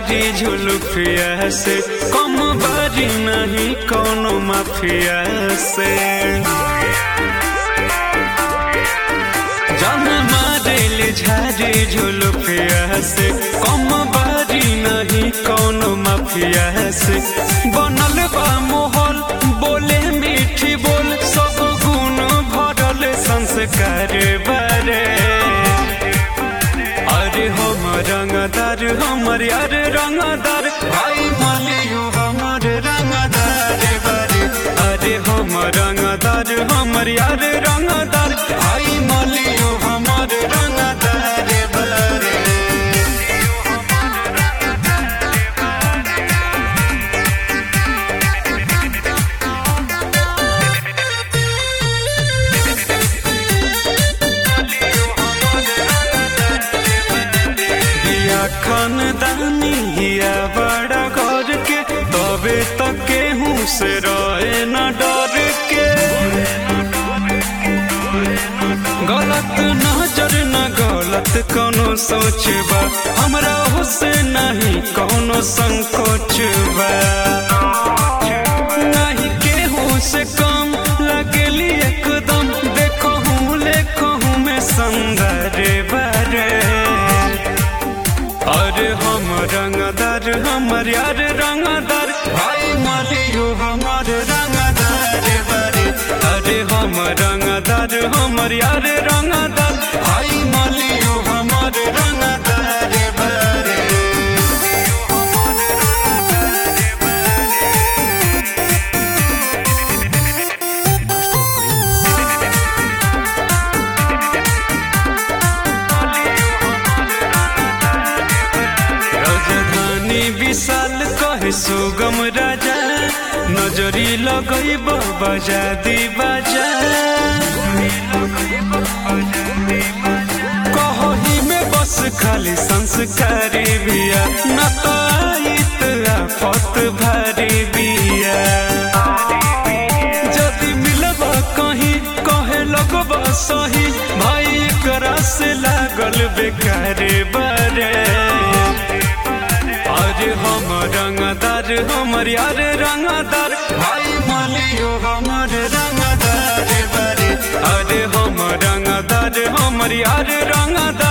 झारी झुलुफिया से कम बारी नहीं कोनो माफिया से जान मारेल झारी झुलुफिया से कम बारी नहीं कोनो माफिया से बनल बा मोहल बोले मीठी बोल सब गुण भरल संस्कार बारे अरे हम रंगदार हमर यार रंगदार भाई मालियो हमर रंगदार बारे अरे हम रंगदार हमर यार रंगदार भाई मालियो हमर रंगदार बारे बिया खानदानी हिया बड़ा घर के तबे तक केहू से रहे न डर के गलत नजर न गलत कोनो सोच बा हमरा से नहीं कोनो संकोच बा नहीं केहू से कम लगली एकदम देखो हूँ लेखो हूँ मैं संदर बारे अरे हम रंगदार हमर यार रंगदार भाई मालियो हमर रंगदार बारे अरे हम रंगदार हमर यार रंगदार भाई मालियो हमर रंगदार बारे राजधानी विशाल कहे सुगम राजा नजरी लगई बजा दी बाजा कही में बस खाली संस्कारी बिया न तो आइत आफत भारी बिया जदि मिलब कहीं कहे लगब सही भाई करा से लागल बेकार बारे अरे हम रंगदार हमर यार रंगदार भाई मालियो हमर रंगदार बारे अरे हम रंगदार हमर यार रंगदार